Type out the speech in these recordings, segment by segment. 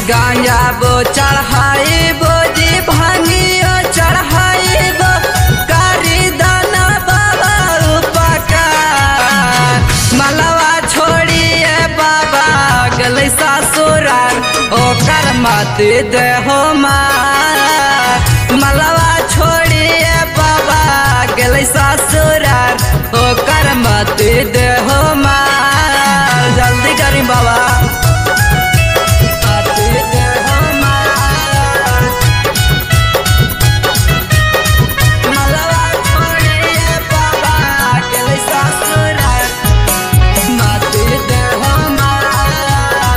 गांजा बो चढ़ाई बो जी भांगियो चढ़ाई बो कारी दाना बाबा उपकार मलवा छोड़िए बाबा गलै ससुराल ओकर मत देहो मार मलवा छोड़िए बाबा गलै ससुराल ओकर मत देहो मार जल्दी करी बाबा मत देहो मार। मलवा छोड़िए बाबा गलै ससुराल मत देहो मार।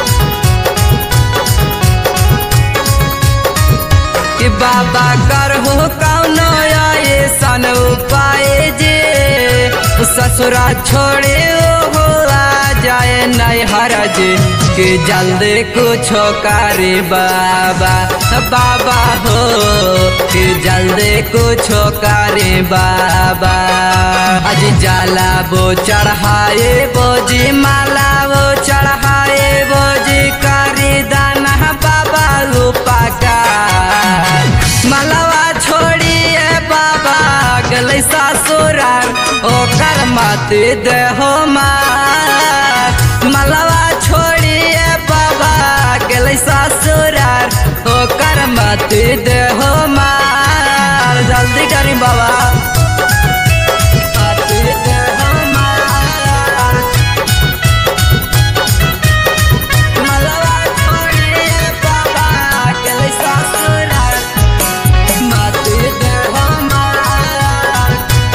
कि बाबा करहु कौनो ऐसन उपाय जे ससुरा छोड़े हो आ जाए नहीं हरज कि जल्दी कुछो करे बाबा बाबा हो कि जल्दी कुछो करे बाबा अज जाला वो चढ़ाए बोजी माला वो चढ़ाए बोजी करी दाना बाबा रूपा का मलवा छोड़िए बाबा गलै ससुराल ओकर मत देहो मार मलवा छोड़िए बाबा गलै ससुराल ओकर मत देहो मार जल्दी करी बाबा मत देहो मार। मलवा छोड़िए बाबा गलै ससुराल मत देहो मार।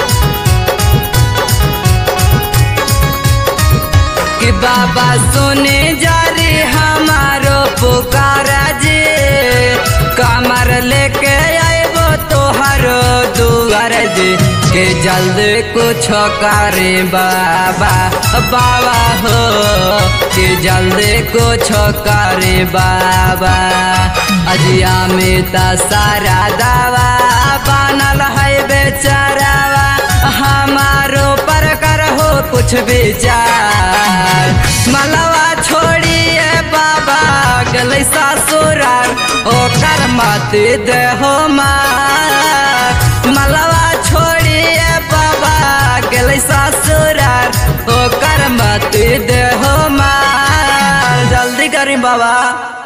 कि बाबा सुने जा रे हमारो पुकारा जे कमर लेके आएबो तोहरो दुआर जे के जल्द कुछ करे बाबा बाबा हो के जल्द कुछ करे बाबा अजिया में त सारा दावा बनल है बेचारावा हमारो पर करहो कुछ विचार मलवा छोड़िए बाबा गलै ससुराल ओकर मत देहो मार मलवा छोड़िए बाबा गलै ससुराल ओकर मत देहो मार जल्दी करी बाबा